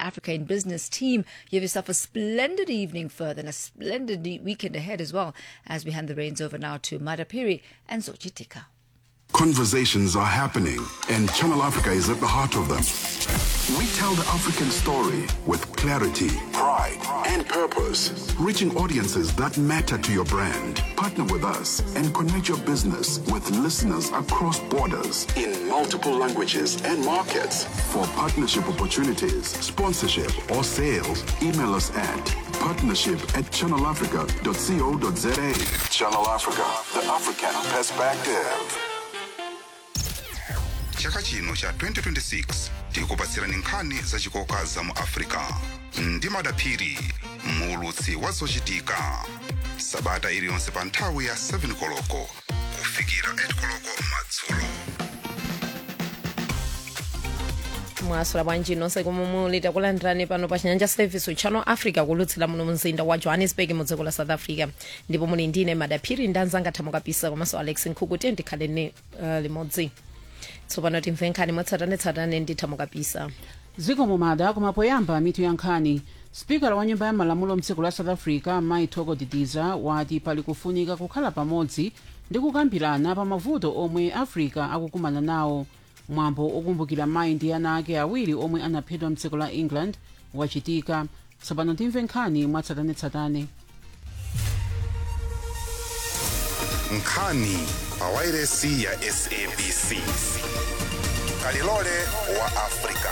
Africa in Business team. You have yourself a splendid evening further and a splendid e- weekend ahead as well as we hand the reins over now to Madapiri and Zochitika. Conversations are happening, and Channel Africa is at the heart of them. We tell the African story with clarity, pride, and purpose, reaching audiences that matter to your brand. Partner with us and connect your business with listeners across borders in multiple languages and markets. For partnership opportunities, sponsorship, or sales, email us at partnership at channelafrica.co.za. Channel Africa, the African perspective. chaka chino cha 2026 tikupatsirani nkhani zachikoka za mu africa ndi madaphiri muulutsi wa zochitika sabata iliyonse pa nthawi ya 7 koloko kufikira 8 koloko madzulo mwasula bwanji nonse komwe muli takulandirani pano pa chinyanja service channel africa kulutsira muno mzinda wa johannesburg mu dziko la south africa ndipo muli ndine madaphiri ndi anzanga thamukapisa komanso alex nkhuku tiye ndikhale ni uh, limodzi tsopano timve nkhani mwatsatanetsatane ndi thamukapisa ziko mumada koma poyamba mitu ya nkhani spikala wa nyumba ya malamulo mdziko la south africa mai togo didiza wati pali kufunika kukhala pamodzi ndi kukambirana pa mavuto omwe africa akukumana nawo mwambo okumbukira mayi ndi ana ake awiri omwe anaphedwa mdziko la england wachitika tsopano timve nkhani mwatsatanetsatane nkhani pa wairesi ya sabc kalilole wa africa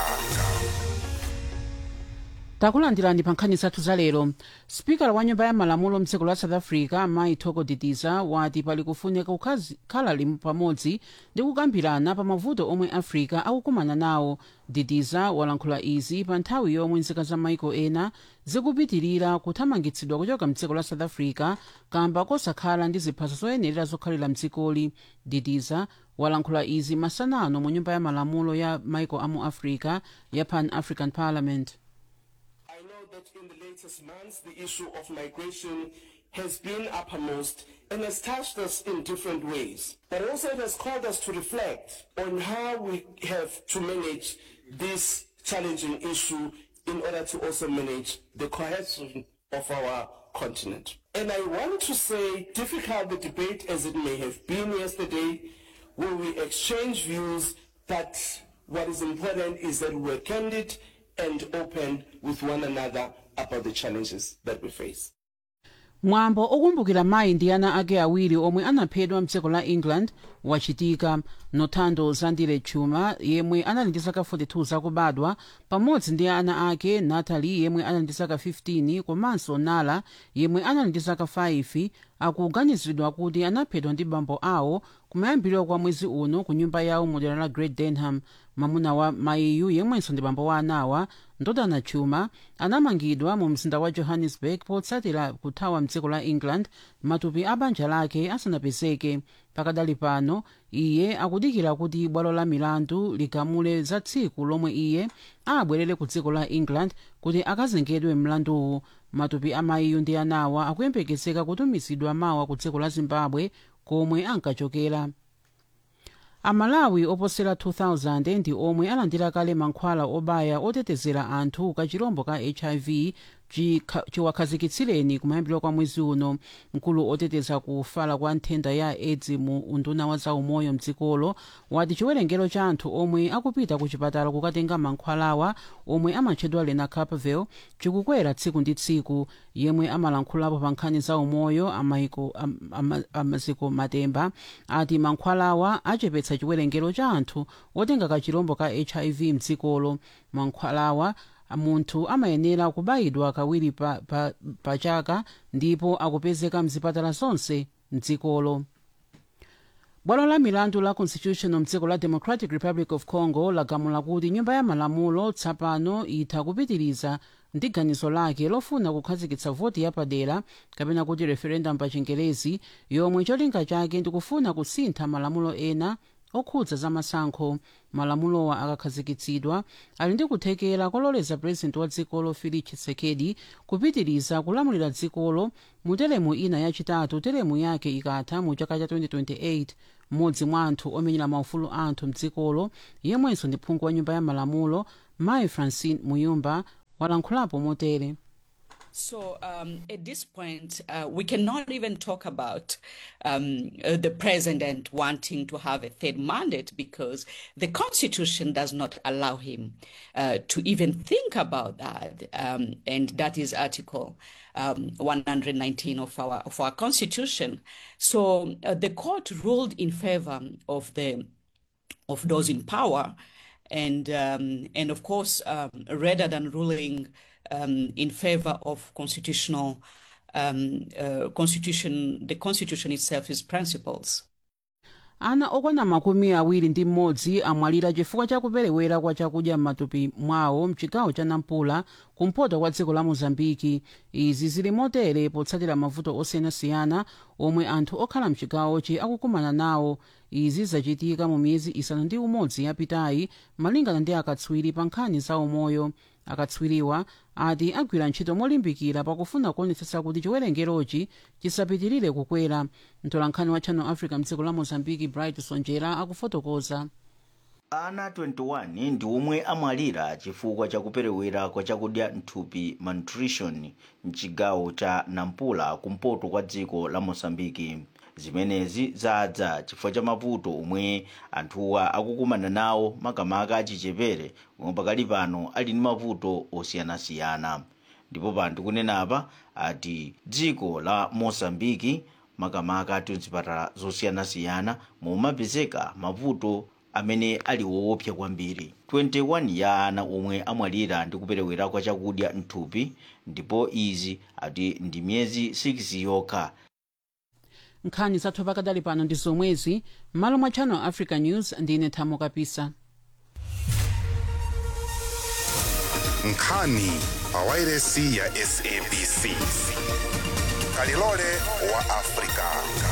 takulandirani pa nkhani zathu za lero spikala wa nyumba ya malamulo mdziko la south africa mai togo didiza wati pali kufunika kukhala limu pamodzi ndi kukambirana pa mavuto omwe africa akukumana nawo didiza walankhula izi pa nthawi yomwe nzika za maiko ena zikupitirira kuthamangitsidwa kuchoka mdziko la south africa kamba kosakhala ndi ziphaso zoyenerera zokhalira mdzikoli didiza walankhula izi masanano mu nyumba ya malamulo ya maiko amu africa ya pan african parliament I know that in the latest months, the issue of migration has been uppermost and has touched us in different ways. But also it has called us to reflect on how we have to manage this challenging issue in order to also manage the cohesion of our continent. And I want to say, difficult the debate as it may have been yesterday, where we exchange views, but what is important is that we're candid and open with one another about the challenges that we face. mwambo okumbukira mayi ndi ana ake awiri omwe anaphedwa mdziko la england wachitika nothando zandile chuma yemwe anali ndi zaka 42 zakubadwa pamodzi ndi ana ake natalie yemwe anali ndi zaka 15 komanso nala yemwe anali ndi zaka 5 akuganiziridwa kuti anaphedwa ndi bambo awo kumayambiriro kwa mwezi uno ku nyumba yawo mu dera la great denham mwamuna wa mayiyu yemwenso ndi bambo wa anawa ndodana chuma anamangidwa mu mzinda wa johannesburg potsatira kuthawa mdziko la england matupi a banja lake asanapezeke pakadali pano iye akudikira kuti bwalo la milandu ligamule za tsiku lomwe iye abwerere ku dziko la england kuti akazengedwe mlanduwu matupi a mayiyu ndi anawa akuyembekezeka kutumizidwa mawa ku dziko la zimbabwe komwe ankachokera amalawi oposera 2000 ndi omwe alandira kale mankhwala obaya otetezera anthu ka chirombo ka hiv chiwakhazikitsireni kumayambiro kwa mwezi uno mkulu oteteza kufala kwa nthenda ya aids mu unduna wa zaumoyo mdzikolo wati chiwerengero cha anthu omwe akupita ku chipatala kukatenga mankhwalawa omwe amatchedwa lenacapavir chikukwera tsiku ndi tsiku yemwe amalankhulapo pa nkhani za umoyo amaiko am, am, amaziko matemba ati mankhwalawa achepetsa chiwerengero cha anthu otenga kachirombo ka hiv mdzikolo mankhwalawa munthu amayenera kubayidwa kawiri pa, pa, pa chaka ndipo akupezeka mzipatala zonse mdzikolo bwalo la milandu la constitutional mdziko la democratic republic of congo lagamula kuti nyumba ya malamulo tsapano itha kupitiriza ndi ganizo lake lofuna kukhazikitsa voti yapadera kapena kuti referendum pa chingerezi yomwe cholinga chake ndikufuna kusintha malamulo ena okhudza za masankho malamulowa akakhazikitsidwa ali ndi kuthekera kololeza purezidenti wa dzikolo felix tshisekedi kupitiriza kulamulira dzikolo mu teremu ina yachitatu teremu yake ikatha mu chaka cha 2028 mmodzi mwa anthu omenyera maufulu anthu mdzikolo yemwenso ndi phungu wa nyumba ya malamulo mayi francine muyumba walankhulapo motere So um, at this point, uh, we cannot even talk about um, uh, the president wanting to have a third mandate because the constitution does not allow him uh, to even think about that. Um, and that is Article um, 119 of our of our constitution. So uh, the court ruled in favor of the of those in power, and um, and of course, um, rather than ruling um, in favor of constitutional um, uh, constitution, the constitution itself is principles. ana okwana makumi awiri ndi mmodzi amwalira chifukwa cha kuperewera kwa chakudya m'matupi mwawo mchigawo cha nampula kumpoto kwa dziko la mozambiki izi zili motere potsatira mavuto osiyanasiyana omwe anthu okhala mchigawochi akukumana nawo izi zachitika mu miyezi isanu ndi umodzi yapitayi malingana ndi akatswiri pa nkhani za umoyo akatswiriwa ati agwira ntchito molimbikira pakufuna kuonetsetsa kuti chiwerengerochi chisapitirire kukwera mtolankhani wa channel africa mdziko la mozambiki bright sonjera akufotokoza ana 21 ndi omwe amwalira chifukwa cha kuperewera kwa chakudya mthupi malnutrition mchigawo cha nampula kumpoto kwa dziko la mosambiki zimenezi zadza chifukwa cha mavuto omwe anthuwa akukumana nawo makamaka achichepere omwe pakali pano ali ndi mavuto osiyanasiyana ndipo panthu kunenapa ati dziko la mosambiki makamaka ati mzipatala zosiyanasiyana mumapezeka mavuto amene ali woopsa kwambiri 21 ya ana omwe amwalira ndi kuperewera kwa chakudya mthupi ndipo izi ati ndi miyezi 6 yokha nkhani zathu pakadali pano ndi zomwezi m'malo mwa channel africa news ndine thamo kapisa nkhani pawairesi ya sabc kalilole wa afrika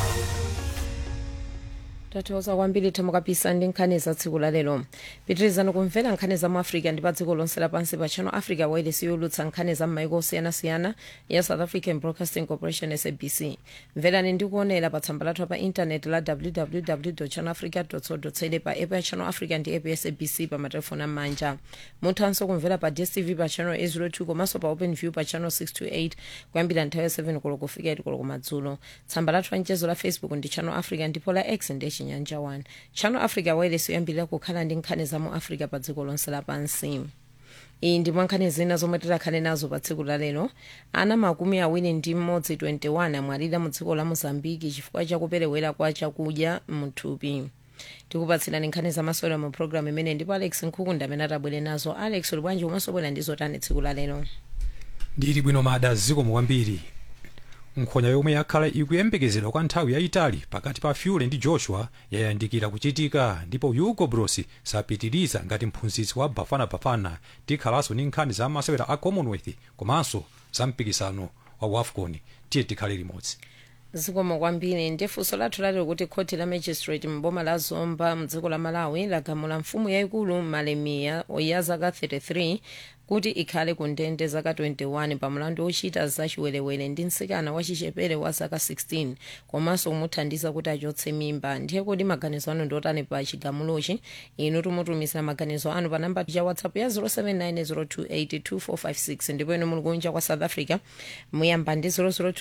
tathokoza kwambiri thamo kapisa ndi nkhani za tsiku la lero pitirizani kumvera nkhani za mu africa ndi pa dziko lonse lapansi pa channel africa wairesi yolutsa nkhani za m'maiko osiyanasiyana ya south african broadcasting corporation sabc mverani ndi kuonera pa tsamba lathu pa intaneti la www channel africa co za pa app ya channel africa ndi app ya sabc pa matelefoni am'manja muthanso kumvera pa dstv pa channel 802 komanso pa open view pa channel 628 kuyambira nthawi ya 7 koloko kufika 8 koloko kumadzulo tsamba lathu la mchezo la facebook ndi channel africa ndipo la x ndi chinyanja 1 channel africa wairesi yoyambirira kukhala ndi nkhani za mu africa pa dziko lonse lapansi iyi ndi mwankhani zina zomwe tikhale nazo pa tsiku la lero ana makumi awiri ndi mmodzi 21 amwalira mu dziko la mozambiki chifukwa cha kuperewera kwa chakudya mthupi tikupatsirani nkhani zamasewera mu programu imene ndipo alex nkhukunda amene atabwere nazo alex uli bwanji umaso bwera ndi zotani tsiku la lero ndili bwino mada zikomo kwambiri nkhonya yomwe yakhala ikuyembekezedwa kwa nthawi yayitali pakati pa fury ndi joshua yayandikira kuchitika ndipo hugo bros sapitiriza ngati mphunzitsi wa bafana bafana tikhalanso ndi nkhani za masewera a commonwealth komanso za mpikisano wa wafcon tiye tikhale limodzi zikomo kwambiri ndi funso lathu lalero kuti khoti la magistrate mboma la zomba mdziko la malawi lagamula mfumu yayikulu malemiya ya zaka 33 kuti ikhale ku ndende zaka 21 pa mlandu ochita zachiwerewere ndi mtsikana wachichepere wa zaka 16 komanso kumuthandiza kuti achotse mimba ndiye kuti maganizo anu ndi otani pa chigamulochi inu timutumizira maganizo anu pa namba ya whatsapp ya 0790282456 ndipo inu muli kunja kwa south africa muyamba ndi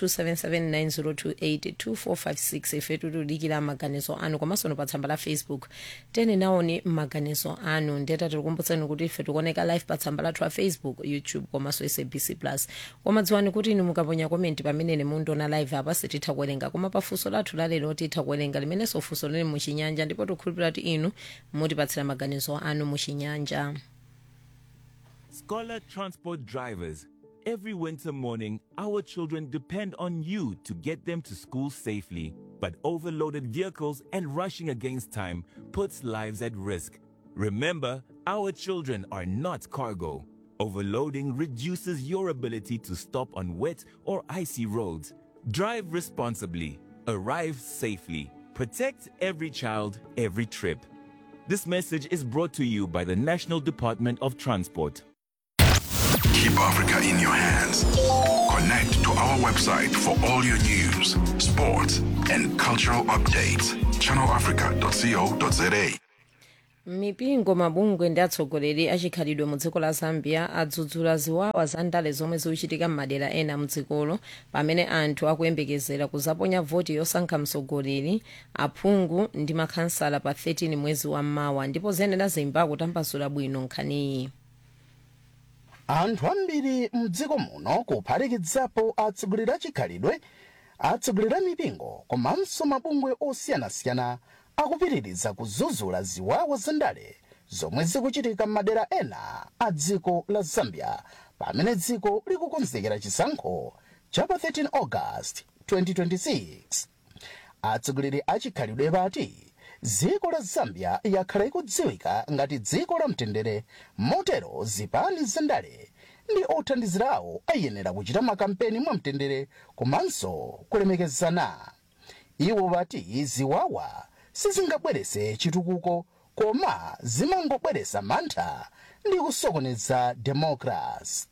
0027790282456 ife tikudikira maganizo anu komanso pa tsamba la facebook tene naoni maganizo anu ndeta tikukumbutsani kuti ife tikuoneka live pa tsamba lathu la facebook youtube komanso sabc plus koma dziwani kuti inu mukaponya komenti pamene mundiona live apa sititha kuwerenga koma pafunso lathu lalero titha kuwerenga limenenso funso lili muchinyanja ndipo tikhulupirira kuti inu mutipatsira maganizo anu muchinyanja Scholar Transport drivers, every winter morning, our children depend on you to get them to school safely. But overloaded vehicles and rushing against time puts lives at risk. Remember, our children are not cargo. Overloading reduces your ability to stop on wet or icy roads. Drive responsibly, arrive safely, protect every child, every trip. This message is brought to you by the National Department of Transport. Keep Africa in your hands. Connect to our website for all your news, sports, and cultural updates. ChannelAfrica.co.za. mipingo mabungwe ndi atsogoleri achikhalidwe mu dziko la zambia adzudzula ziwawa za ndale zomwe zikuchitika m'madera ena mdzikolo pamene anthu akuyembekezera kuzaponya voti yosankha mtsogoleri aphungu ndi makhansala pa 13 mwezi wa mmawa ndipo zenera zimba kutambasula bwino nkhaniyi anthu ambiri mdziko muno kuphatikizapo atsogoleri achikhalidwe atsogoleri a mipingo komanso mabungwe osiyanasiyana akupitiriza kudzudzula ziwawa zandale zomwe zikuchitika m'madera ena a dziko la zambia pamene dziko likukonzekera chisankho cha pa 13 august 2026 atsogoleri achikhalidwe pati dziko la zambia yakhala ikudziwika ngati dziko la mtendere motero zipani zandale ndi othandizirawo ayenera kuchita makampeni mwamtendere komanso kulemekezana iwo pati ziwawa sizingabwerese chitukuko koma zimangobweresa mantha ndi kusokoneza democracy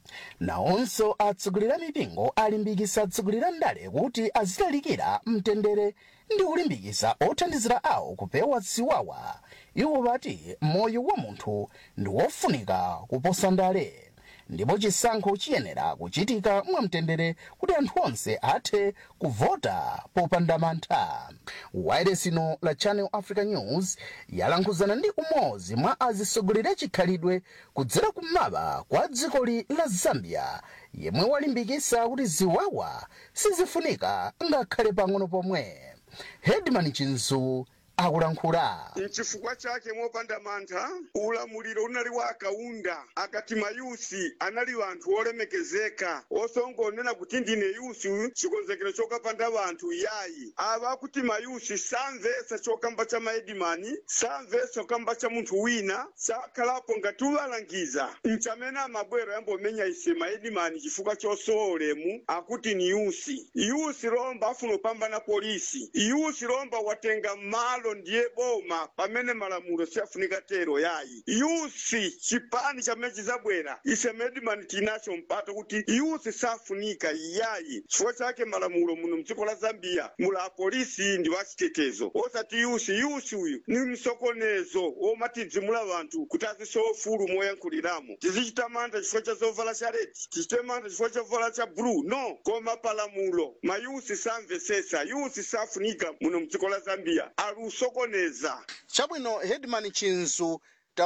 nawonso atsogoleri a mipingo alimbikitsa atsogoleri a ndale kuti azitalikira mtendere ndi kulimbikitsa othandizira awo kupewa ziwawa iwo pati moyo wa munthu ndi wofunika kuposa ndale ndipo chisankho chiyenera kuchitika mwamtendere kuti anthu onse athe kuvota popanda mantha wailesi ino la channel africa news yalankhuzana ndi umodzi mwa atsogoleri achikhalidwe kudzera kumaba kwa dzikoli la zambia yemwe walimbikitsa kuti ziwawa sizifunika ngakhale pang'ono pomwe hedman chinzu akulankhula mchifukwa chake mopanda mantha ulamuliro unali wa akaunda akati mayusi anali wanthu olemekezeka osongonena kuti ndine yusi chikonzekero chokapanda wanthu yayi ava akuti mayusi samvetsa chokamba cha maedimani samvetsa chokamba cha munthu wina sakhalapo ngati uwalangiza mchamene amabwera yambomenya ise maedimani chifukwa chosowa ulemu akuti ni yusi yusi lomba afuna upambana polisi yusi lomba watenga malo ndiye boma pamene malamulo siyafunika tero yayi yusi chipani chamene chizabwera ise medimani tinacho mpato kuti yusi safunika yayi chifukwa chake malamulo muno mdziko la zambia mula apolisi ndi wachitetezo osati yusi yusi uyu ni msokonezo womatidzimula wanthu kuti azisowa ufulu moyankhuliramo tizichita mantha chifukwa cha zovala cha redi tichite mantha chifukwa cha zovala cha blue no koma palamulo mayusi samvesesa yusi safunika muno mdziko la zambia alusokoneza chabwino hedman chinzu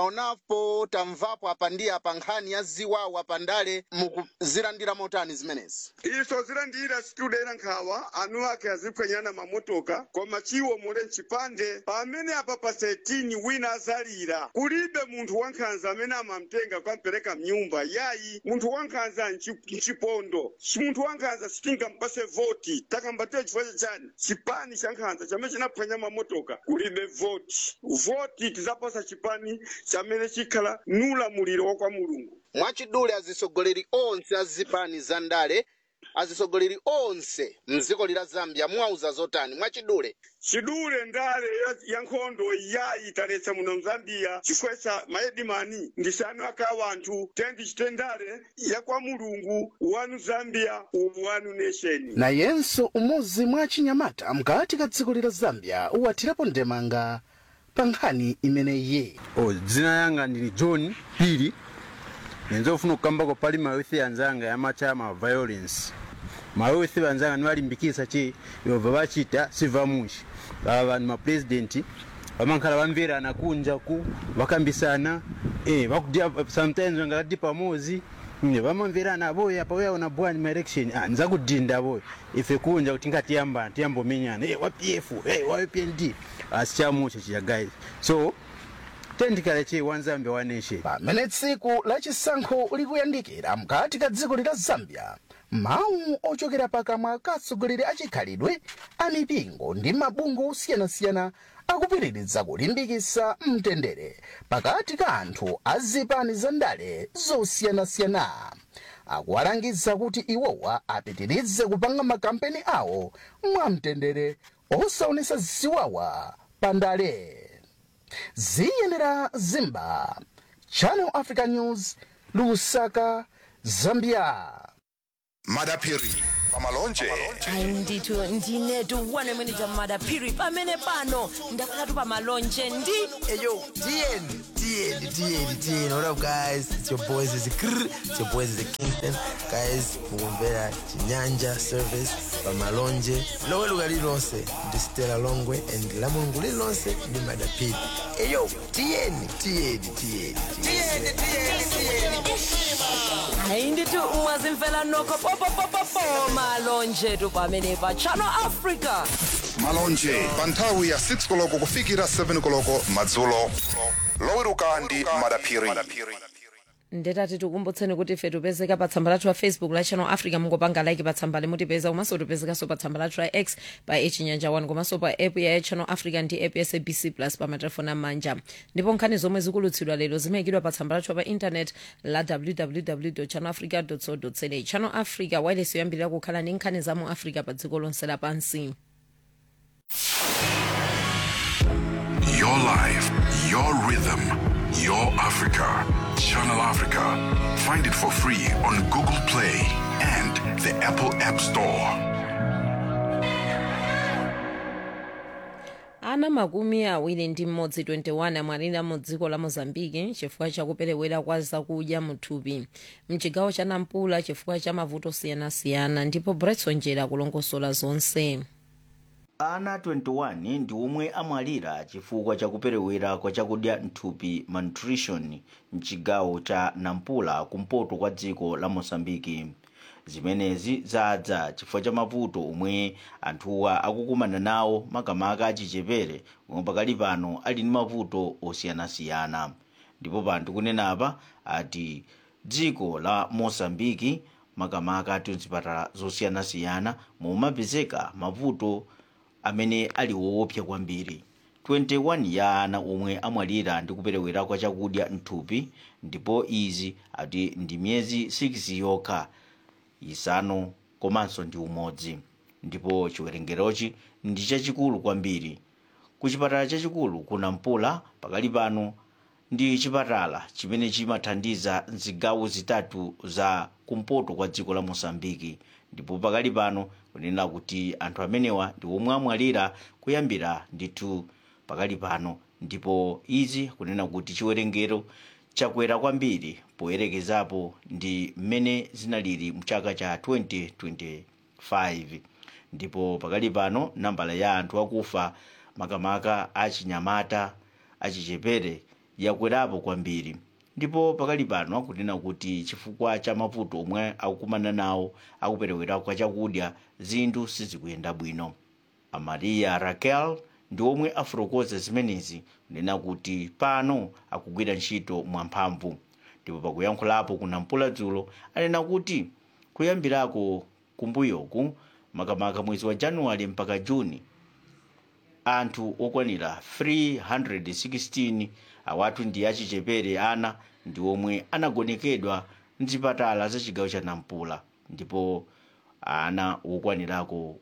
taonapo tamvapo apa ndi apa nkhani ya ziwawa pandale mukuzilandira motani zimenezi iso zilandira situdera nkhawa anu ake aziphwanyana mamotoka koma chiwo mule mchipande pamene apa pa 13 wina azalira kulibe munthu wankhanza amene amamtenga kwampereka mnyumba yayi munthu wankhanza mchipondo munthu wankhanza sitingampase voti takambatire chifukwa chachani chipani cha nkhanza chamene chinaphwanya mamotoka kulibe voti voti tizapasa chipani chamene chikhala nulamuliro wa kwa mulungu mwachidule azisogoleri onse azipani za ndale azisogoleri onse mdziko la zambia mwauza zotani mwachidule chidule ndale ya, ya nkhondo yayi taletsa muno mzambia chikwesa maedimani ndisanu aka wanthu tendi chitendale ya kwa mulungu wanu zambia wanu nation nayenso umodzi mwa achinyamata mkati ka dziko la zambia uwathirapo ndemanga pa nkhani imeneyi oh, dzina yanga ndili john pili nenzofuna kukambako pali mayouthi anzanga yamachama violence mayouthi anzanga niwalimbikisa chi yova vachita sivamushi ava vanhu mapresidenti vamankhala vamverana kunja ku vakambisana eh, vakudia sometimes vangakati pamozi ne vamamverana avoya pauyaona bwani maelection ah, nzakudinda avoya ife kunja kuti ngatiyambana tiyambomenyana hey, wa pf hey, wa upnd asichamucha chiya guys so tendikale chi wanzambe wa nation pamene tsiku la chisankho likuyandikira mkati ka dziko la zambia mawu ochokera pakamwa ka atsogoleri achikhalidwe amipingo ndi mabungwe osiyanasiyana akupitiriza kulimbikitsa mtendere pakati ka anthu azipani za ndale zosiyanasiyana akuwalangiza kuti iwowa apitirize kupanga makampeni awo mwamtendere osaonesa ziwawa pa ndale ziyenera zimba channel africa news lusaka zambia madapiri pamalonje hayi ndithu ndinetu wanemwenija madaphiri pamene pano ndakhalatu pamalonje ndi eyo tiyeni tiyeni tiyeni tiyeni what up guys it's your boys is it's your boys is kingston guys mukumvera chinyanja service pamalonje loweluka lililonse ndi stela longwe and la mulungu lililonse ndi madaphiri eyo tiyeni tiyeni tiyeni tiyeni tiyeni tiyeni hayi ndithu mwazimvela nokho popopopopo malonje tu pamene pa channel africa malonje pa nthawi ya 6 koloko kufikira 7 koloko madzulo loweruka ndi madaphiri ndetati tikumbutseni kuti ife tipezeka pa tsamba lathu la facebook la channel africa mungopanga like pa tsamba limutipeza komanso tipezekanso pa tsamba lathu la x pa echinyanja 1 komanso pa app ya channel africa ndi app ya sabc plus pa matelefoni amanja ndipo nkhani zomwe zikulutsidwa lero zimayikidwa pa tsamba lathu pa intanet la www channel africa co za channel africa wireless yoyambirira kukhala ndi nkhani za mu africa pa dziko lonse lapansi Your life, your rhythm, your Africa. Channel Africa. Find it for free on Google Play and the Apple App Store. ana makumi awiri ndi mmodzi 21 amwalira mu dziko la mozambiki chifukwa chakuperewera kwa zakudya muthupi mchigawo cha nampula chifukwa cha mavuto osiyanasiyana ndipo bretson njera akulongosola zonse ana 21 ndi omwe amwalira chifukwa chakuperewera kwa chakudya mthupi malnutrition mchigawo cha nampula kumpoto kwa dziko la mosambiki zimenezi zadza chifukwa cha mavuto omwe anthuwa akukumana nawo makamaka achichepere omwe pakali pano ali ndi mavuto osiyanasiyana ndipo panthu kunenapa ati dziko la mosambiki makamaka ati mzipatala zosiyanasiyana momapezeka mavuto amene ali woopsa kwambiri 21 ya ana omwe amwalira ndi kuperewera kwa chakudya mthupi ndipo izi ati ndi miyezi 6 yokha isanu komanso ndi umodzi ndipo chiwerengerochi ndi chachikulu kwambiri ku chipatala chachikulu ku nampula pakali pano ndi chipatala chimene chimathandiza zigawo zitatu za kumpoto kwa dziko la mosambiki ndipo pakali pano kunena kuti anthu amenewa ndi omwe amwalira kuyambira ndithu pakali pano ndipo izi kunena kuti chiwerengero chakwera kwambiri poyerekezapo ndi mmene zinalili mchaka cha 2025 ndipo pakali pano nambala ya anthu akufa makamaka achinyamata achichepere yakwerapo kwambiri ndipo pakali pano akunena kuti chifukwa cha mavuto omwe akukumana nawo akuperewera kwa chakudya zinthu sizikuyenda bwino amaria raquel ndi omwe afotokoza zimenezi kunena kuti pano akugwira ntchito mwamphamvu ndipo pakuyankhulapo ku nampula dzulo anena kuti kuyambirako kumbuyoku makamaka mwezi wa januwale mpaka juni anthu okwanira 316 awatu ndi achichepere ana ndi omwe anagonekedwa mzipatala za chigawo cha nampula ndipo ana okwanirako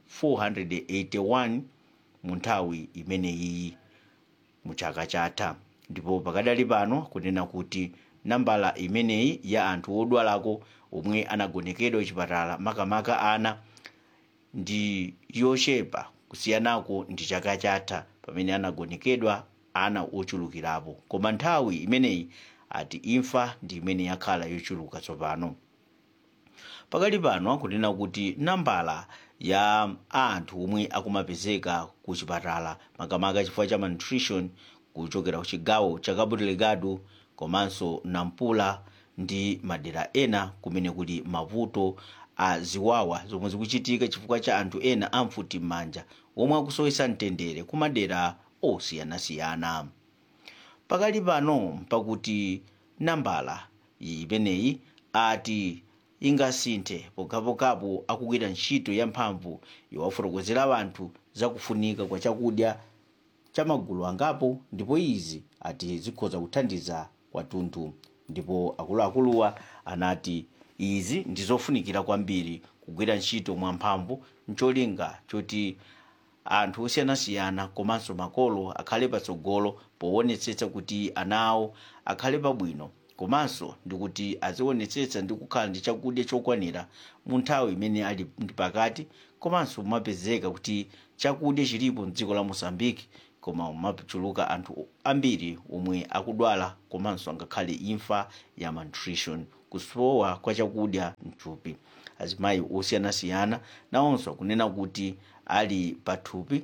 481 mu nthawi imeneyi mu chaka chatha ndipo pakadali pano kunena kuti nambala imeneyi ya anthu odwalako omwe anagonekedwa chipatala makamaka ana ndi yochepa kusiyanako ndi chaka chatha pamene anagonekedwa ana ochulukirapo koma nthawi imeneyi ati imfa ndi imene yakhala yochuluka tsopano pakali pano akunena kuti nambala ya anthu omwe akumapezeka ku chipatala makamaka chifukwa cha malnutrition kuchokera ku chigawo cha cabo delgado komanso nampula ndi madera ena kumene kuli mavuto a ziwawa zomwe zikuchitika chifukwa cha anthu ena amfuti m'manja omwe akusowesa mtendere ku madera osiyanasiyana pakali pano pakuti nambala imeneyi ati ingasinthe pokhapokhapo akugwira ntchito yamphamvu yowafotokozera anthu zakufunika kwa chakudya cha magulu angapo ndipo izi ati zikhoza kuthandiza kwathunthu ndipo akuluakuluwa anati izi ndi zofunikira kwambiri kugwira ntchito mwamphamvu ncholinga choti anthu osiyanasiyana komanso makolo akhale patsogolo poonetsetsa kuti ana awo akhale pabwino komanso ndikuti azionetsetsa ndi kukhala ndi chakudya chokwanira mu nthawi imene ali ndi pakati komanso mumapezeka kuti chakudya chilipo mdziko la mosambiki koma mumachuluka anthu ambiri omwe akudwala komanso angakhale imfa ya malnutrition kusowa kwa chakudya mthupi azimayi osiyanasiyana nawonso akunena kuti ali pathupi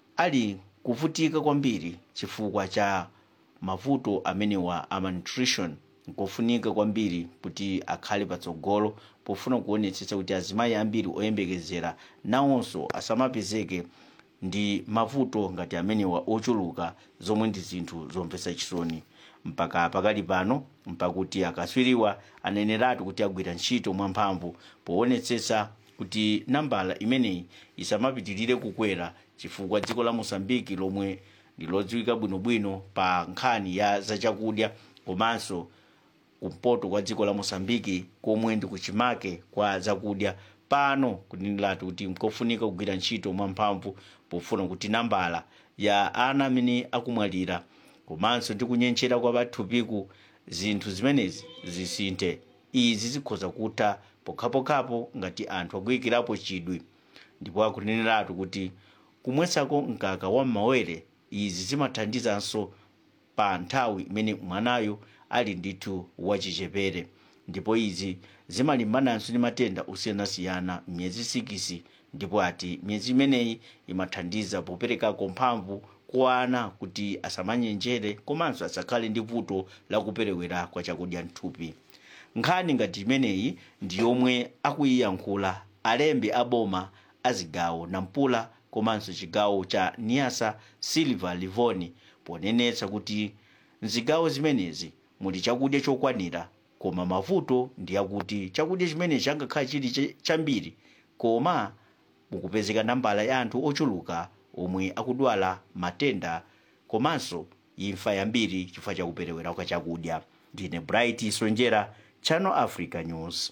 ali kuvutika kwambiri chifukwa cha mavuto amenewa a malnutrition nkofunika kwambiri kuti akhale patsogolo pofuna kuonetsetsa kuti azimayi ambiri oyembekezera nawonso asamapezeke ndi mavuto ngati amenewa ochuluka zomwe ndi zinthu zomvetsa chisoni mpaka pakali pano mpakuti akaswiriwa aneneratu kuti agwira ntchito mwamphamvu poonetsetsa kuti nambala imeneyi isamapitirire kukwera chifukwa dziko la mosambiki lomwe ndilodziwika bwinobwino pa nkhani ya zachakudya komanso kumpoto kwa dziko la mosambiki komwe ndi kuchimake kwa zakudya pano kuninilatu kuti nkofunika kugwira ntchito mwamphamvu pofuna kuti nambala ya ana amene akumwalira komanso ndi kunyentchera kwa pathupiku zinthu zimenezi zisinthe izi zikhoza kutha pokhapokhapo ngati anthu akuyikirapo chidwi ndipo akuneneratu kuti kumwetsako mkaka wa m'mawere izi zimathandizanso pa nthawi imene mwanayo ali ndithu wachichepere ndipo izi zimalimbananso ndi matenda osiyanasiyana miyezi 6 ndipo ati miyezi imeneyi imathandiza poperekako mphamvu kwa ana kuti asamanyenjere komanso asakhale ndi vuto lakuperewera kwa chakudya mthupi nkhani ngati imeneyi ndi yomwe akuyiyankhula alembi aboma azigawo nampula komanso chigawo cha niasa silver livoni ponenetsa kuti mzigawo zimenezi muli chakudya chokwanira koma mavuto ndi akuti chakudya chimenechi angakhala chili chambiri koma mukupezeka nambala ya anthu ochuluka omwe akudwala matenda komanso imfa yambiri chifukwa chakuperewera kwa chakudya ndine bright sonjera channel africa news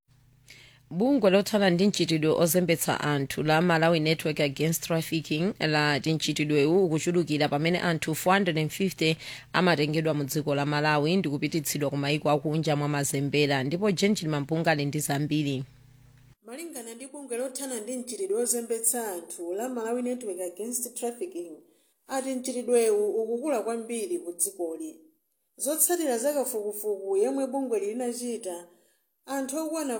bungwe lothana ndi mchitidwe ozembetsa anthu la malawi network against trafficking lati mchitidwewu ukuchulukira pamene anthu 450 amatengedwa mu dziko la malawi ndi kupititsidwa ku maiko akunja mwa mazembera ndipo jenjini mampunga ali ndi zambiri malingana ndi bungwe lothana ndi mchitidwe ozembetsa anthu la malawi network against trafficking ati mchitidwewu ukukula kwambiri ku dzikoli zotsatira zakafukufuku yomwe bungweli linachita anthu okwana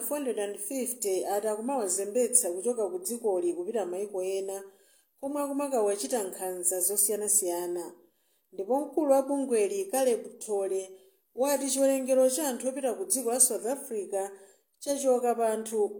450 ati akumawazembetsa kuchoka ku dzikoli kupita maiko ena komwe akumakawachita nkhanza zosiyanasiyana ndipo mkulu wa bungweli caleb tole wati chiwerengero cha anthu opita ku dziko la south africa chachoka pa anthu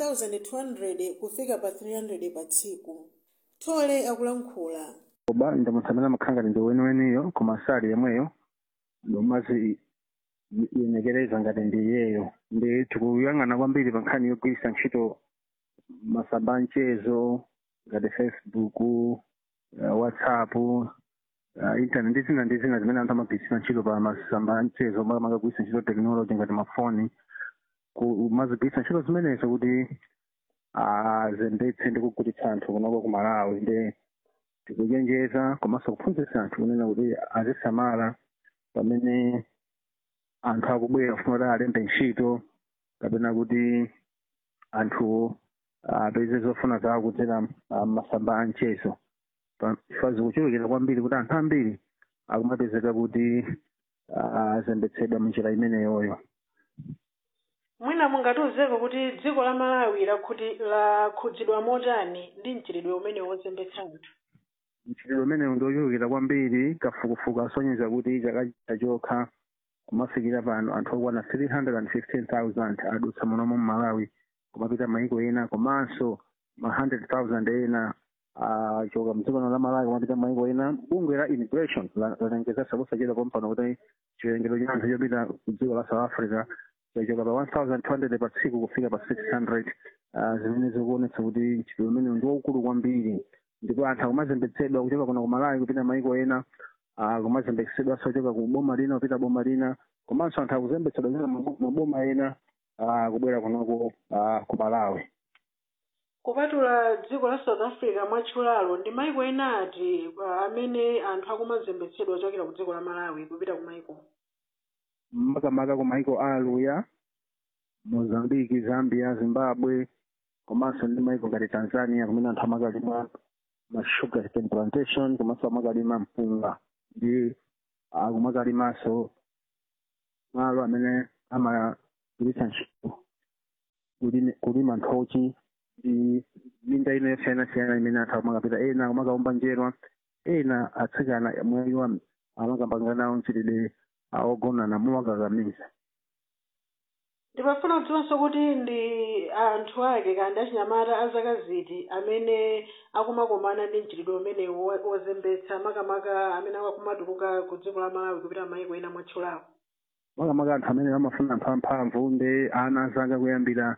1200 kufika pa 300 pa tsiku tole akulankhula oba ndamutsamira makhanga ndi weniweniyo koma sali yemweyo ndomazi yenekereza ngati ndi iyeyo ndi tikuyang'ana kwambiri pa nkhani yogwiritsa ntchito masamba amchezo ngati facebook uh, whatsapp uh, internet ndi zina ndi zina zimene anthu amagwiritsira ntchito pa masamba amchezo amagwiritsira ntchito technology ngati mafoni kumazigwiritsa ntchito zimenezo kuti azembetse ndi kugulitsa anthu kunoko ku malawi ndi tikuchenjeza komanso kuphunzitsa anthu kunena kuti azisamala pamene anthu akubwera kufuna kuti alembe ntchito kapena kuti anthu apeze zofuna zawo kudzera masamba a mchezo chifukwa zikuchulukira kwambiri kuti anthu ambiri akumapezeka kuti azembetsedwa munjira imeneyoyo mwina mungatiwuzeko kuti dziko la malawi lakhudzidwa motani ndi mchitidwe umene wozembetsa anthu mchitidwe umenewu ndiochulukira kwambiri kafukufuku asonyeza kuti chaka chokha kumafikira pano anthu okwana 315,000 adutsa munomu mu malawi kumapita maiko ena komanso ma 100,000 ena achoka mdziko la malawi kumapita maiko ena bungwe la immigration lalengeza sakusachita pompano kuti chiwerengero cha anthu chopita ku dziko la south africa chachoka pa 1200 pa tsiku kufika pa 600 zimene zikuonetsa kuti mchitidwe umenewu ndi waukulu kwambiri ndipo anthu akumazembetsedwa kuchoka kuno ku malawi kupita maiko ena kumazembetsedwa sochoka ku boma lina kupita boma lina komanso anthu akuzembetsedwa kuchoka maboma ena kubwera kunoko ku malawi kupatula dziko la south africa mwatchulalo ndi maiko ena ati amene anthu akumazembetsedwa ochokera ku dziko la malawi kupita ku maiko makamaka ku maiko a aluya mozambiki zambia zimbabwe komanso ndi maiko ngati tanzania kumene anthu amakalima ma sugar cane plantation komanso amakalima mpunga ndi akumakalimanso malo amene amagwiritsa ntchito kulime- kulima nthochi ndi minda ina yosiyanasiyana imene anthu amakapita ena amakaumba njerwa ena atsikana mwayiwa amakapanga nawo mchitidwe ogonana mowakakamiza ndimafuna kudziwanso kuti ndi anthu ake kandi achinyamata a zaka ziti amene akumakomana ndi mchitidwe umenewu wo- wozembetsa makamaka amene akumatuluka ku dziko la malawi kupita maiko ena mwatchulawo makamaka anthu amene amafuna anthu amphamvu ndi ana zaka kuyambira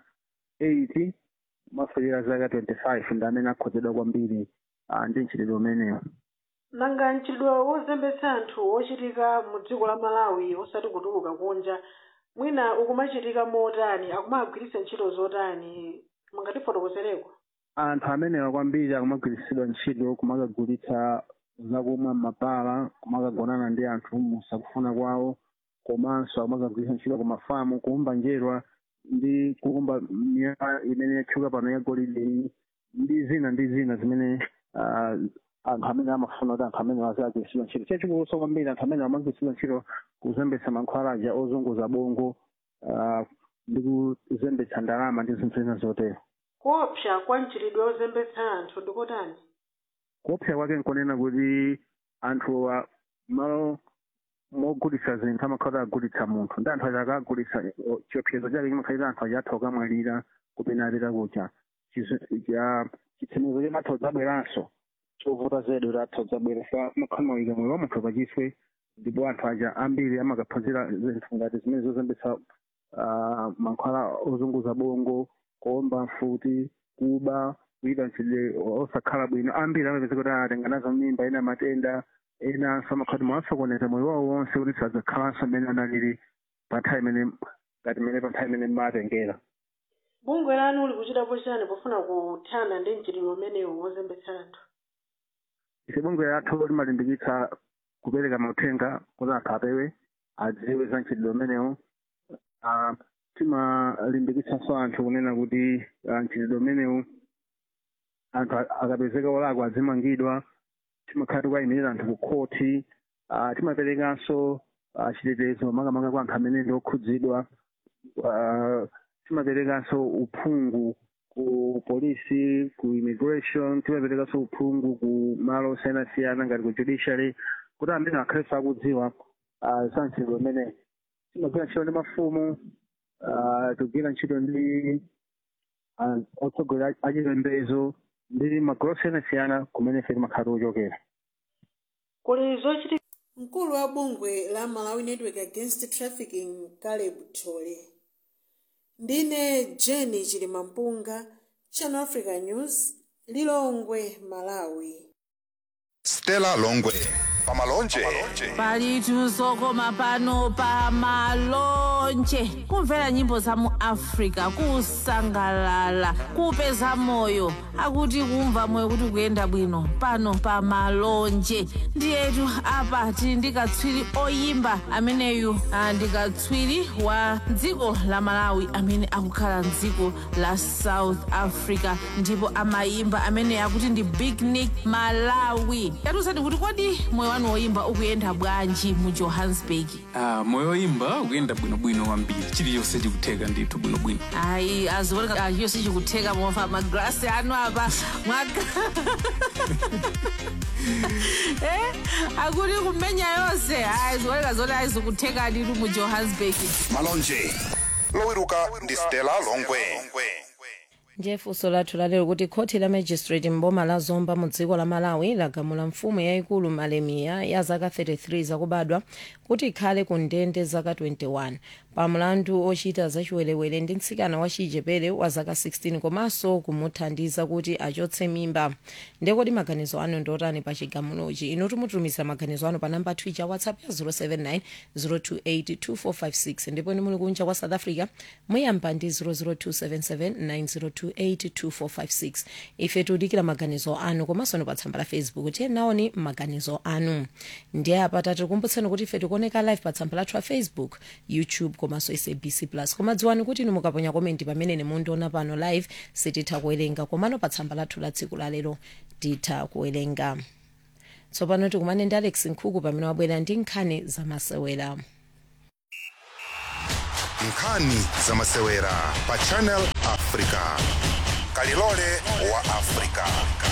80 kumafikira zaka 25 ndi amene akhozedwa kwambiri ah, ndi mchitidwe umenewu nanga mchitidwe wozembetsa anthu wochitika mu dziko la malawi osati kutuluka kunja mwina ukumachitika motani akumagwiritsa ntchito zotani mungatifotokozereko anthu amenewa kwambiri akumagwiritsidwa ntchito kumakagulitsa zakumwa m'mabala kumakagonana ndi anthu musakufuna kwawo komanso akumagagwiritsa ntchito ku mafamu kuumba njerwa ndi kuumba miyala imene yatchuka pano ya golide iyi ndi zina ndi zina zimene ah, anthu amene amafuna kuti anthu amene azagwiritsidwa ntchito chachikuluso kwambiri anthu amene amagwiritsidwa ntchito kuzembetsa mankhwalaja ozunguza bongo ah, ndi kuzembetsa ndalama ndi zinthu zina zotero kuopsa kwa mchitidwe wozembetsa anthu ndikotani kuopsa kwake nkonena kuti anthu a- malo mogulitsa zinthu amakhala agulitsa munthu ndi anthu aja akagulitsa o, chiopsezo chake chimakhalira anthu aja atha kukamwalira kupena apita kucha Chizo- cha- chitsimizo chimatha kudzabweranso chovuta zedi kuti atha kudzabwera fa makhalmawika moyo wa munthu pachiswe ndipo anthu aja ambiri amakaphunzira zinthu ngati zimene zozembetsa ah, mankhwala ozunguza bongo kuomba mfuti kuba kuita mchitidwe osakhala bwino ambiri amapeza kuti atenga nazo mimba ena matenda enanso amakhati mwasokoneza moyo wawo wonse kuti sadzakhalanso mmene analili pa nthawi imene ngati mmene pa nthawi imene mmatengera bungwe lanu likuchitapo chani pofuna kuthana ndi mchitidwe umenewu wozembetsa anthu ife bungwe lathu limalimbikitsa kupereka mauthenga kuti anthu apewe adziwe za mchitidwe umenewu Ah, timalimbikitsanso anthu kunena kuti ah, mchitidwe umenewu anthu a- akapezeka olakwa azimangidwa timakhala tikuwayimirira anthu ku khoti ah, timaperekanso ah, chitetezo makamaka kwa anthu amene ndi okhudzidwa Ah, timaperekanso uphungu ku polisi ku immigration timaperekanso uphungu ku malo osiyanasiyana ngati ku judiciary kuti amene akhalenso akudziwa ah, za mchitidwe umene timagwira ntchito ndi mafumu ah, tigwira ntchito ndi ah, otsogolera achipembedzo ndi magulu osiyanasiyana kumene ife timakhala tikuchokera kuli zochitika mkulu wa bungwe la malawi network against trafficking caleb tole ndine jeni chilimampunga channel africa news lilongwe malawi stella longwe pamalonje palitu zokoma pano pa malonje kumvera nyimbo za mu africa kusangalala kupeza moyo akuti kumva moyo kuti kuyenda bwino pano pa malonje ndiyetu apa tili ndi katswiri oyimba ameneyu ah, ndi katswiri wa dziko la malawi amene akukhala mdziko la south africa ndipo amayimba amene akuti ndi big nick malawi yatiuzani kuti kodi moyo wanu woyimba ukuyenda bwanji mu johannesburg Ah, moyo woyimba ukuyenda bwinobwino kwambiri chiliyonse chikutheka ndithu bwinobwino ayi azioneka yonse chikutheka mofa magrasi anu apa mwaka eh akuti kumenya yonse ayi zioneka zoti ayizikutheka nditu mu johannesburg malonje lowiruka ndi stella longwe ndiye funso lathu lalero kuti khoti la magistrate mboma la zomba mu dziko la malawi lagamula mfumu yayikulu malemiya ya zaka 33 zakubadwa kuti ikhale ku ndende zaka 21 pa mlandu ochita zachiwerewere ndi mtsikana wa chichepere wa zaka 16 komanso kumuthandiza kuti achotse mimba ndekoti maganizo anu ndiotani pa chigamulochi inu timutumiza maganizo anu pa namba twitter whatsapp ya 079 028 2456 ndipo ni muli kunja kwa south africa muyamba ndi 00277 9028 082822456 ife tudikira maganizo anu komanso ni pa tsamba la facebook tiye naoni maganizo anu ndiye apa tatikumbutseni kuti ife tikuoneka live pa tsamba lathu la facebook youtube komanso sabc plus koma dziwani kuti inu mukaponya komenti pamene nemundiona pano live sititha kuwerenga komano pa tsamba lathu la tsiku lalero titha kuwerenga tsopano tikumane ndi alex nkhuku pamene wabwera ndi nkhani zamasewera nkhani zamasewera pa channel africa kalilole wa africa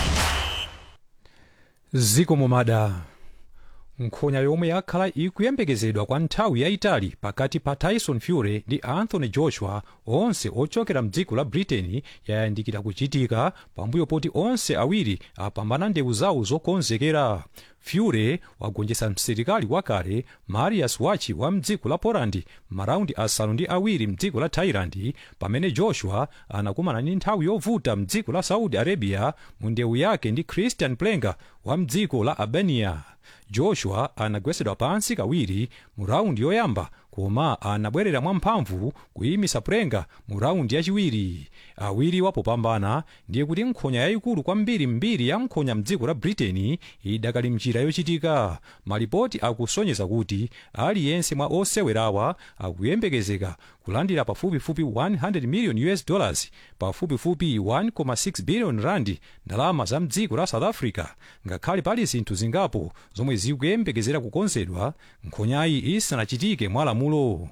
ziko momada nkhonya yomwe yakhala ikuyembekezedwa kwa nthawi yayitali pakati pa tyson fury ndi anthony joshua onse ochokera mdziko la britain yayandikira kuchitika pambuyo poti onse awiri apambana ndewu zawo zokonzekera fury wagonjetsa msilikali wakale marius wachi wa mdziko la poland maraundi asanu ndi awiri mdziko la thailand pamene joshua anakumana ndi nthawi yovuta mdziko la saudi arabia mu ndewu yake ndi christian plenga wa mdziko la albania joshua anagwetsedwa pansi kawiri mu raundi yoyamba koma anabwerera mwamphamvu kuyimisa plenga mu raundi yachiwiri awiri wapopambana ndiye kuti nkhonya yayikulu kwambiri mbiri ya nkhonya mdziko la britain idakali mchira yochitika malipoti akusonyeza kuti aliyense mwa osewerawa akuyembekezeka kulandira pafupifupi 100 million us dollars pafupifupi 1.6 billion rand ndalama za mdziko la south africa ngakhale pali zinthu zingapo zomwe zikuyembekezera kukonzedwa nkhonyayi isanachitike mwa lamulo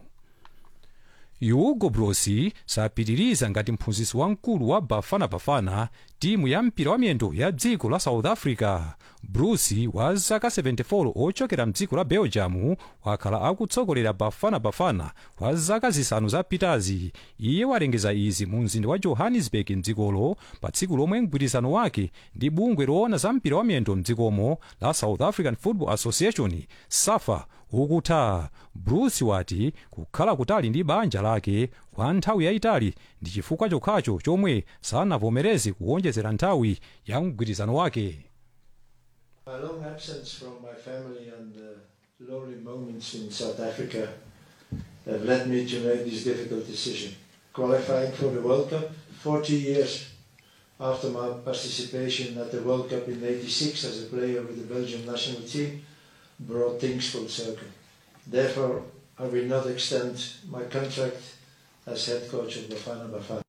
hugo bros sapitiriza ngati mphunzitsi wamkulu wa bafana bafana timu ya mpira wa miyendo ya dziko la south africa bruce wa zaka 74 ochokera mdziko la belgium wakhala akutsogolera bafana bafana kwa zaka zisanu zapitazi iye walengeza izi mu mzinda wa johannesburg mdzikolo pa tsiku lomwe mgwirizano wake ndi bungwe loona za mpira wa miyendo mdzikomo la south african football association safa ukutha bruce wati kukhala kutali ndi banja lake kwa nthawi yayitali ndi chifukwa chokhacho chomwe sanavomereze kuwonjezera nthawi ya mgwirizano wake My long absence from my family and the lonely moments in South Africa have led me to make this difficult decision. Qualifying for the World Cup 40 years after my participation at the World Cup in 86 as a player with the Belgian national team brought things full circle. Therefore, I will not extend my contract as head coach of Bafana Bafana.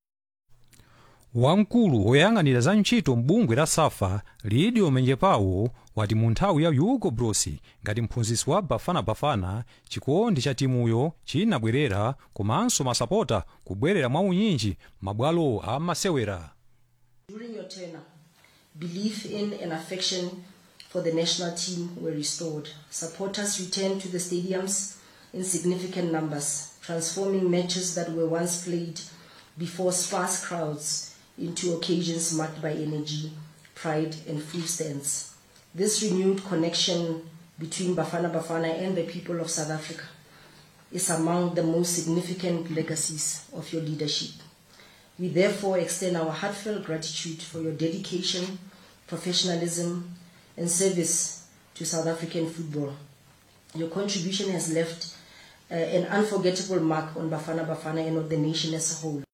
wamkulu woyang'anira za ntchito m'bungwe la safa lidio menjepawo wati mu nthawi ya hugo bros ngati mphunzitsi wa bafana bafana chikondi cha timuyo chinabwerera komanso masapota kubwerera mwaunyinji mabwalo a masewera During your tenure, belief in and affection for the national team were restored. Supporters returned to the stadiums in significant numbers, transforming matches that were once played before sparse crowds into occasions marked by energy, pride, and full stands. This renewed connection between Bafana Bafana and the people of South Africa is among the most significant legacies of your leadership. We therefore extend our heartfelt gratitude for your dedication, professionalism, and service to South African football. Your contribution has left uh, an unforgettable mark on Bafana Bafana and on the nation as a whole.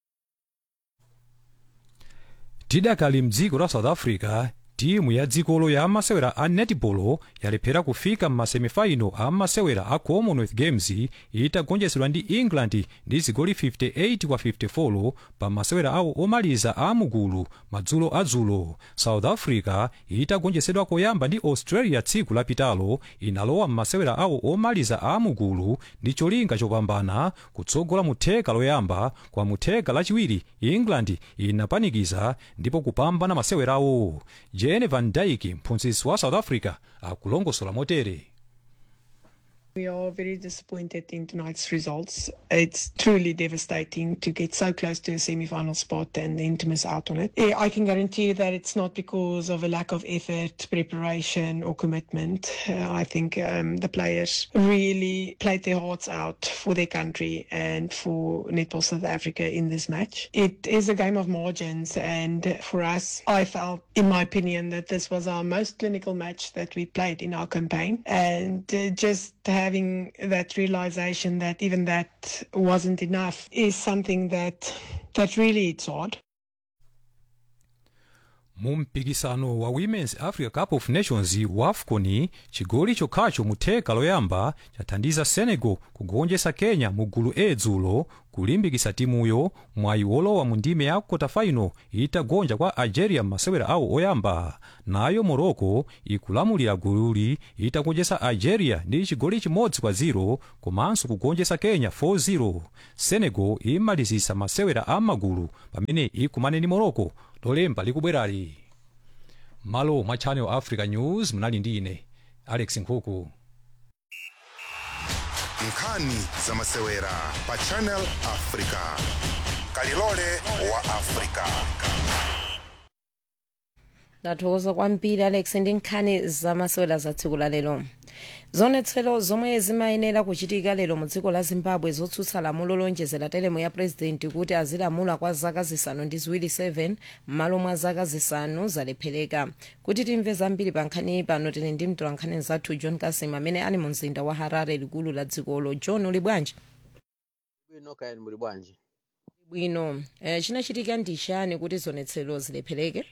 tidakali mdziko la south africa timu ya dzikolo ya masewera a netball yalephera kufika m'masemifaino a masewera a commonwealth games itagonjetsedwa ndi england ndi zigoli 58 kwa 54 pa masewera awo omaliza a mugulu madzulo adzulo south africa itagonjetsedwa koyamba ndi australia tsiku lapitalo inalowa m'masewera awo omaliza a mugulu ndi cholinga chopambana kutsogola mu theka loyamba kwa mu theka lachiwiri england inapanikiza ndipo kupambana masewerawo jene van dyke mphunzitsi wa south africa akulongosola motere We are very disappointed in tonight's results. It's truly devastating to get so close to a semi-final spot and then to miss out on it. Yeah, I can guarantee you that it's not because of a lack of effort, preparation or commitment. Uh, I think um, the players really played their hearts out for their country and for Netball South Africa in this match. It is a game of margins and for us, I felt, in my opinion, that this was our most clinical match that we played in our campaign and uh, just having that realization that even that wasn't enough is something that that really it's hard. mu mpikisano wa women's africa cup of nations wa afcon chigoli chokhacho mu theka loyamba chathandiza senegal kugonjetsa kenya mu gulu a dzulo kulimbikitsa timuyo mwayi wolowa mu ndime ya quarterfinal itagonja kwa algeria m'masewera awo oyamba nayo morocco ikulamulira gululi itagonjetsa algeria ndi chigoli chimodzi kwa 0 komanso kugonjetsa kenya 4-0 senegal imalizitsa masewera a magulu pamene ikumane ndi morocco lolemba likubwerali malo mwa channel africa news munali ndi ine alex nkhuku nkhani za masewera pa channel africa kalilole wa africa ndathokoza kwambiri alex ndi nkhani zamasewera za tsiku la lero zonetsero zomwe zimayenera kuchitika lero mu dziko la zimbabwe zotsutsa lamulo lonjezera telemu ya purezidenti kuti azilamula kwa zaka zisanu ndi ziwiri 7 m'malo mwa zaka zisanu zalephereka kuti timve zambiri pa nkhani pano tili ndi mtolankhani zathu john kasim amene ali mu mzinda wa harare likulu la dzikolo john uli bwanji bwino kayani muli bwanji bwino eh, chinachitika ndi chani kuti zonetsero zilephereke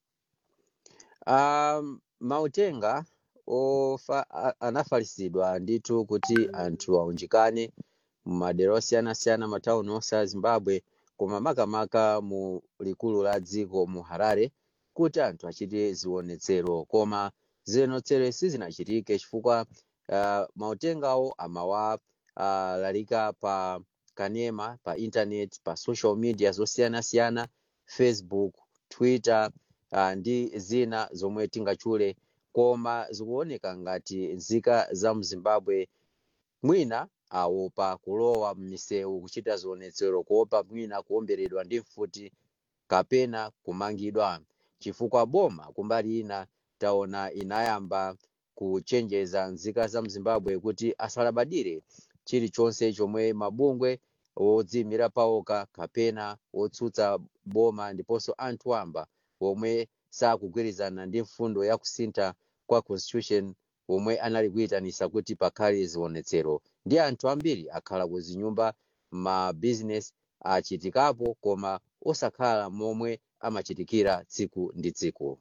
um, mautenga ofa a- anafalisidwa ndithu kuti anthu aunjikane mumadera osiyanasiyana matawuni onse a zimbabwe koma makamaka mu likulu la dziko mu harare kuti anthu achite zionetsero koma zionetsero sizinachitike chifukwa uh, mautengawo amawalalika uh, pa kanema pa internet pa social media zosiyanasiyana facebook twitter uh, ndi zina zomwe tingatchule koma zikuoneka ngati nzika za mzimbabwe mwina awopa kulowa m'misewu kuchita zionetsero kuopa mwina kuomberedwa ndi mfuti kapena kumangidwa chifukwa boma kumbali ina taona inayamba kuchenjeza nzika za mzimbabwe kuti asalabadire chilichonse chomwe mabungwe wodziyimira pawoka kapena wotsutsa boma ndiponso anthu wamba omwe sakugwirizana ndi mfundo ya kusintha kwa constitution omwe anali kuyitanisa kuti pakhale zionetsero ndi anthu ambiri akhala kuzinyumba ma business achitikapo koma osakhala momwe amachitikira tsiku ndi tsiku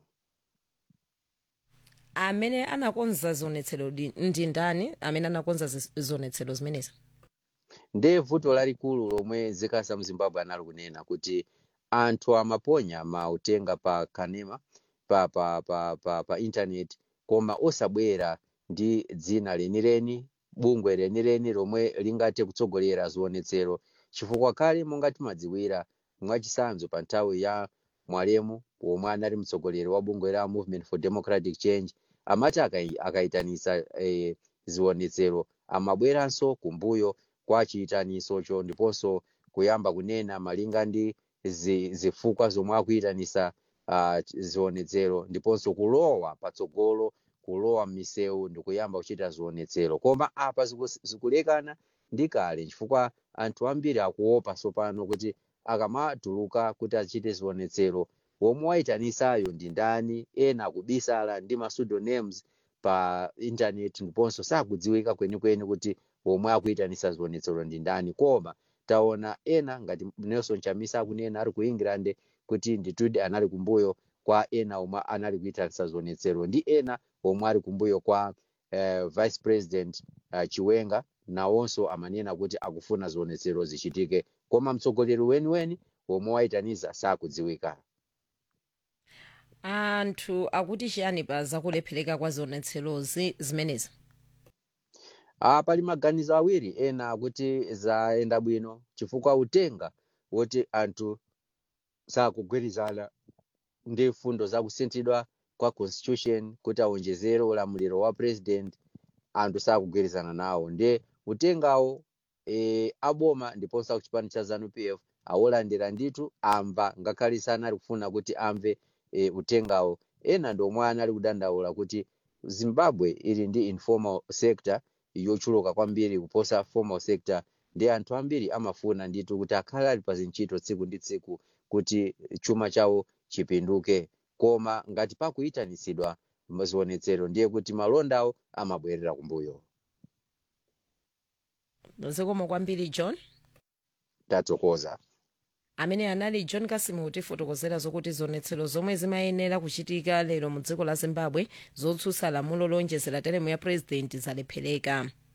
amene anakonza zionetsero di- ndi ndani amene anakonza zi- zionetsero zimenezi ndiye vuto lalikulu lomwe nzika za mzimbabwe anali kunena kuti anthu amaponya mautenga pa kanema pa pa pa pa, pa internet koma osabwera ndi dzina lenileni bungwe lenileni lomwe lingathe kutsogolera zionetsero chifukwa kale monga timadziwira mwachisanzo pa nthawi ya mwalemu omwe anali mtsogoleri wa bungwe la movement for democratic change amati akai- akayitanisa eh, zionetsero amabweranso kumbuyo kwa chiyitanisocho ndiponso kuyamba kunena malinga ndi zi- zifukwa zomwe akuyitanisa uh, zionetsero ndiponso kulowa patsogolo kulowa m'misewu ndikuyamba kuchita zionetsero koma apa ziku- zikulekana ndi kale chifukwa anthu ambiri akuopa tsopano kuti akamatuluka kuti achite zionetsero womwe wayitanisayo ndi ndani ena akubisala ndi ma pseudonames pa internet ndiponso sakudziwika kwenikweni kuti womwe akuyitanisa zionetsero ndi ndani koma taona ena ngati nelson chamisa akunena ari ku england kuti nditudi anali kumbuyo kwa ena omwe anali kuyitanisa zionetsero ndi ena omwe ali kumbuyo kwa eh, vice president uh, chiwenga nawonso amanena kuti akufuna zionetsero zichitike koma mtsogoleri weniweni womwe wayitaniza sakudziwika anthu akuti chiyani pa zakulephereka kwa zionetserozi zimenezi Ah, pali maganizo awiri ena akuti zayenda bwino chifukwa utenga woti anthu sakugwirizana ndi mfundo zakusinthidwa kwa constitution kuti awonjezere ulamuliro wa president anthu sakugwirizana nawo ndiye utengawo e, aboma ndiponso akuchipani cha zanu pf awolandira ndithu amva ngakhale sanali kufuna kuti amve e, utengawo ena ndi omwe anali kudandaula kuti zimbabwe ili ndi informal sector yochuluka kwambiri kuposa formal sector ndi anthu ambiri amafuna ndithu kuti akhale ali pa zintchito tsiku ndi tsiku kuti chuma chawo chipinduke koma ngati pakuyitanisidwa zionetsero ndiye kuti malondawo amabwerera kumbuyo zikomo kwambiri john tatsokoza amene anali john kasimu kutifotokozera zokuti zionetsero zomwe zimayenera kuchitika lero mu dziko la zimbabwe zotsutsa lamulo lonjezera teremu ya purezidenti zalephereka